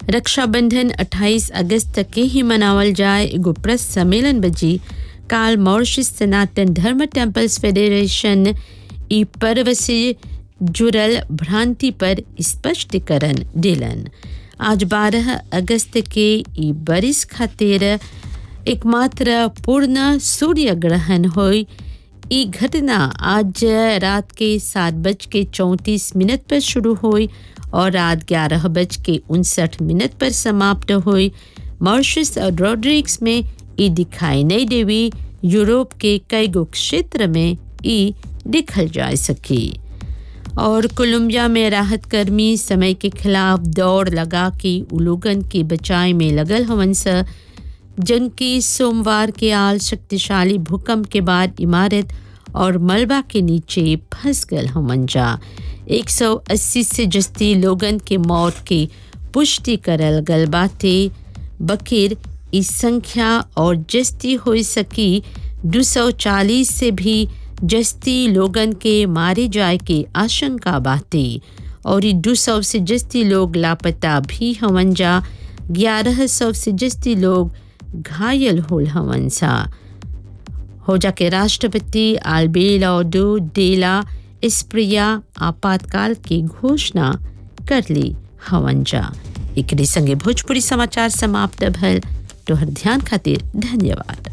रक्षाबंधन 28 अगस्त तक के ही मनावल जाए एगो प्रेस सम्मेलन बजी काल मॉरिशस सनातन धर्म टेम्पल्स फेडरेशन ई पर्व से जुड़ल भ्रांति पर स्पष्टीकरण दिलन आज 12 अगस्त के ई बरिस खातिर एकमात्र पूर्ण सूर्य ग्रहण हुई ई घटना आज रात के सात बज के चौंतीस मिनट पर शुरू हुई और रात ग्यारह बज के उनसठ मिनट पर समाप्त हुई मॉरिशस और रोड्रिक्स में ई दिखाई नहीं देवी यूरोप के कई गो क्षेत्र में ई दिखल जा सकी और कोलंबिया में राहत कर्मी समय के खिलाफ दौड़ लगा के उलोगन के बचाए में लगल हवन स जिनकी सोमवार के आल शक्तिशाली भूकंप के बाद इमारत और मलबा के नीचे फंस गल हमन जा 180 से जस्ती लोगन के मौत की पुष्टि करल गल बाते बकीर इस संख्या और जस्ती हो सकी 240 से भी जस्ती लोगन के मारे जाए के आशंका बाते और ई 200 से जस्ती लोग लापता भी हवन जा ग्यारह सौ से जस्ती लोग घायल होल हवन सा हो जाके राष्ट्रपति आलबेलाडो डेला इस्प्रिया आपातकाल की घोषणा कर ली हवन जा एकरे संगे भोजपुरी समाचार समाप्त भल तोहर ध्यान खातिर धन्यवाद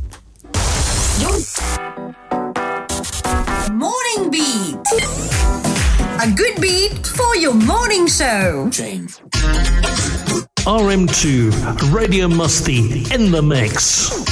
Morning Beat. A good beat for your morning show. RM2 Radio Musty in the mix.